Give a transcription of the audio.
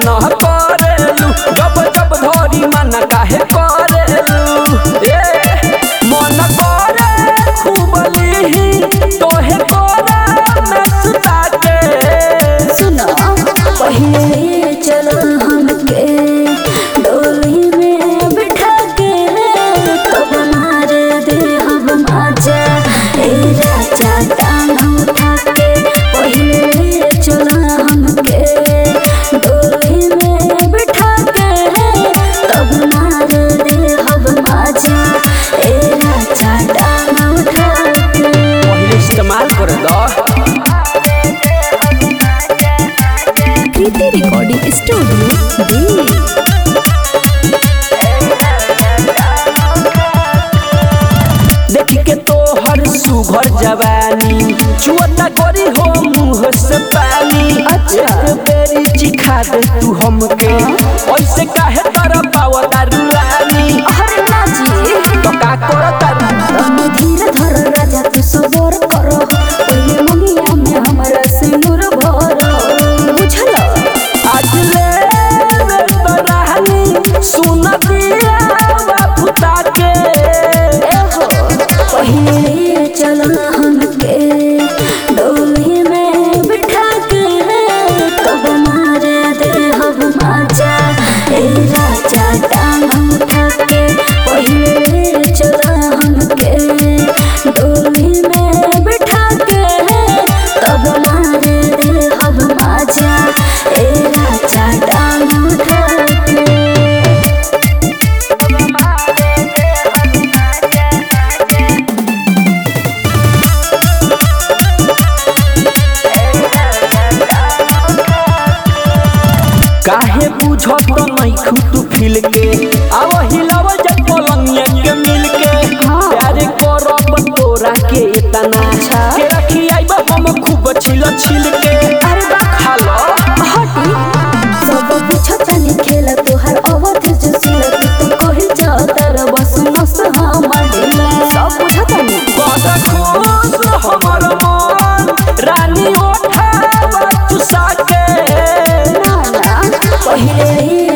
न करेलू जब जब धरी मन काहे करेलू ए मन करे खूब लीही तोहे कोरा में सुता के सुनो पहले चलो हमके डोली में बिठा के तब मार दे हम आजा ए राजा टांग उठा के पहले चलो हमके डोली में बिठा के तब मार दे हम आजा ए राजा टांग उठा के पहिले इस्तेमाल कर दो कृति रिकॉर्डिंग स्टूडियो दिल्ली देख के तोहर सुघर जवानी चुअता करी हो मुंह से पानी अच्छा। एक बेरी चिखा दे तू हमके ऐसे काहे तर पावता रुलानी अरे नाजी तो का करता तुम धीरे धर राजा तू सबर करो ओए मंगिया में हमरा सिंदूर भरो बुझल आज ले रे तो रानी सुन दिया बाबूता के एहो पहले चलो हमके डोली में बिठा के तब मार दे हम आजा ए राजा टांग उठा के पहले चलो हमके डोली में बिठा के तब मार दे हम आजा ए राजा टांग उठा के काहे बुझत नहीं खुद फिल के आव हिलाव जब पलंगिया के मिल के हाँ। प्यारे करब तोरा के इतना अच्छा। के रखी आइब हम खूब छिल छिल के अरे बा खा लो हटी सब पूछतनी खेल तोहर अवध जसिल तू तो कहि जातर बस मस्त हमर दिल सब पूछतनी बड़ा खुश हमर मन रानी ओठावा चुसा के ना ना पहिले